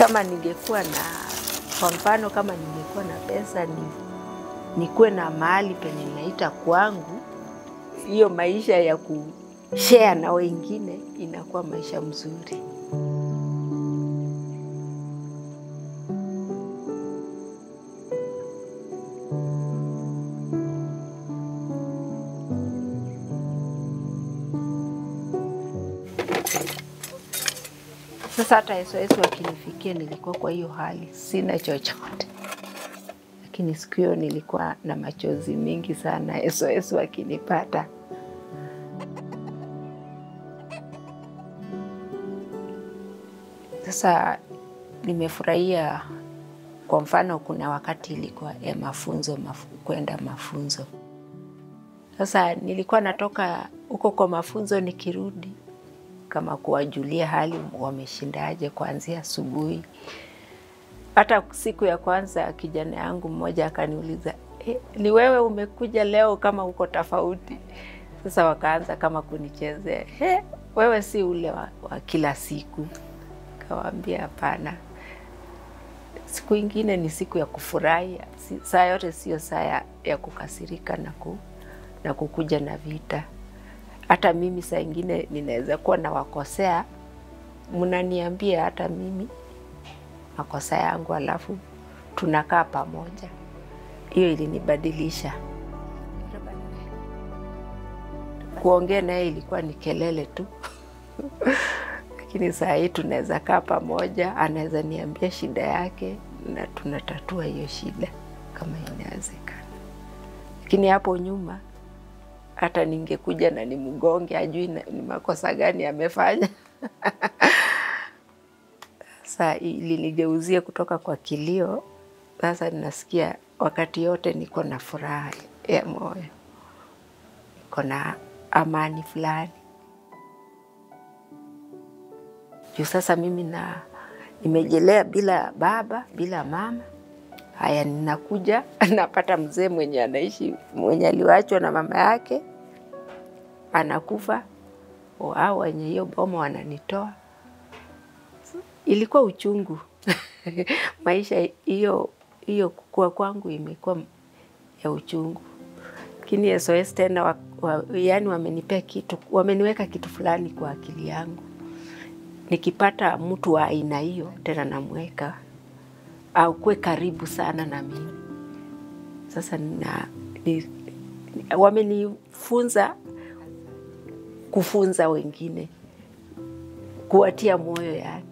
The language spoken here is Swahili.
kama ningekuwa na, kwa mfano kama ningekuwa na pesa ni nikuwe na mahali penye naita kwangu, hiyo maisha ya kushare na wengine inakuwa maisha mzuri. Sasa hata SOS wakinifikia, nilikuwa kwa hiyo hali, sina chochote, lakini siku hiyo nilikuwa na machozi mingi sana SOS wakinipata. Sasa nimefurahia. Kwa mfano, kuna wakati ilikuwa ya mafunzo mafu, kwenda mafunzo. Sasa nilikuwa natoka huko kwa mafunzo, nikirudi kama kuwajulia hali wameshindaje kuanzia asubuhi. Hata siku ya kwanza kijana yangu mmoja akaniuliza eh, ni wewe umekuja leo kama uko tofauti? Sasa wakaanza kama kunichezea eh, wewe si ule wa, wa kila siku. Kawaambia hapana, siku ingine ni siku ya kufurahi. Si, saa yote sio saa ya, ya kukasirika na, ku, na kukuja na vita hata mimi saa ingine ninaweza kuwa nawakosea, mnaniambia hata mimi makosa yangu, alafu tunakaa pamoja. Hiyo ilinibadilisha. Kuongea naye ilikuwa ni kelele tu lakini saa hii tunaweza kaa pamoja, anaweza niambia shida yake na tunatatua hiyo shida kama inawezekana. Lakini hapo nyuma hata ningekuja na nimgonge, ajui ni makosa gani amefanya. Sasa ilinigeuzia kutoka kwa kilio, sasa ninasikia wakati yote niko na furaha ya moyo, niko na amani fulani juu sasa mimi na nimejelea bila baba bila mama. Haya, ninakuja napata mzee mwenye anaishi mwenye aliwachwa na mama yake anakufa, au wenye hiyo boma wananitoa. Ilikuwa uchungu maisha hiyo hiyo, kukua kwangu imekuwa ya uchungu, lakini SOS tena wa, wa, yani wamenipea kitu, wameniweka kitu fulani kwa akili yangu. Nikipata mtu wa aina hiyo tena namweka au kuwe karibu sana na mimi. Sasa na, ni, wamenifunza kufunza wengine, kuwatia moyo yani.